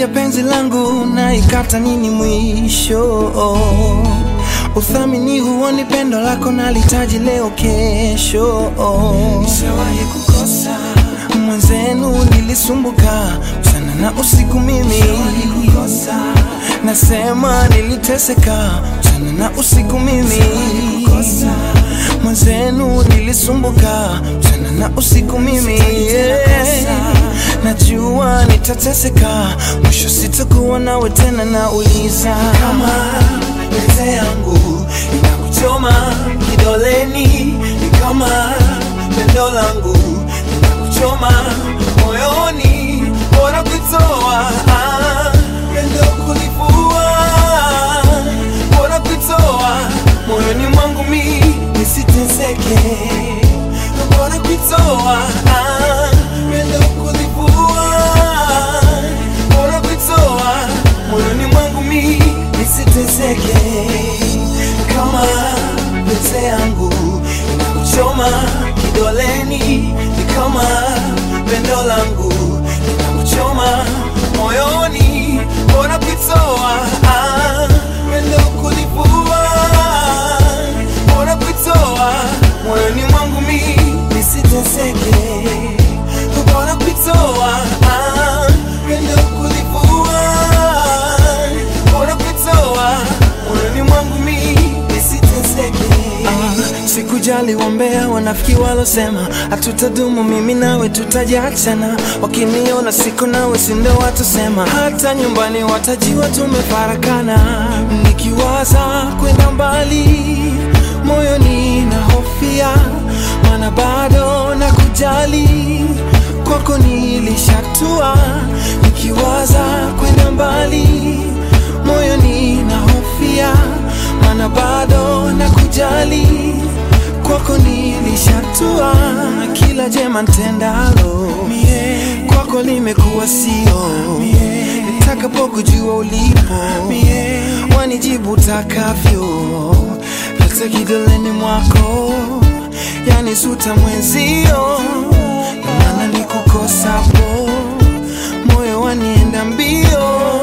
ya penzi langu na ikata nini mwisho uthamini huoni pendo lako nalitaji leo kesho nishawahi kukosa mwenzenu nilisumbuka sana na usiku mimi nasema niliteseka sana na usiku mimi mwenzenu nilisumbuka sana na usiku mimi yeah. najua nitateseka mwisho sitakuwa nawe tena nauliza kama pete yangu inakuchoma kidoleni ni kama pendo langu inakuchoma moyoni bora kuitoa ah, pendo kulivua bora kuitoa moyoni mwangu mi nisiteseke bora kuitoa ah, pendo kulivua bora kuitoa moyoni mwangu mi nisiteseke kama pete yangu inakuchoma kidoleni ni kama pendo langu inakuchoma moyoni bora kuitoa ah, pendo kulivua bora kuitoa moyoni mwangu mi nisiteseke bora kuitoa ah, pendo kulivua bora kuitoa moyoni mwangu mi nisiteseke ah, sikujali wambea wanafiki walosema hatutadumu mimi nawe tutajiachana wakiniona siko nawe sindo watusema hata nyumbani watajiwa tumefarakana nikiwaza kwenda mbali moyoni na hofia mana bado na kujali kwako nilishatua nikiwaza kwenda mbali moyoni na hofia mana bado na kujali kwako nilishatua na kila jema ntendalo kwako limekuwa sio nitakapokujua ulipo wanijibu takavyo pete kidoleni mwako yani suta mwenzio na maana nikukosapo moyo wanienda mbio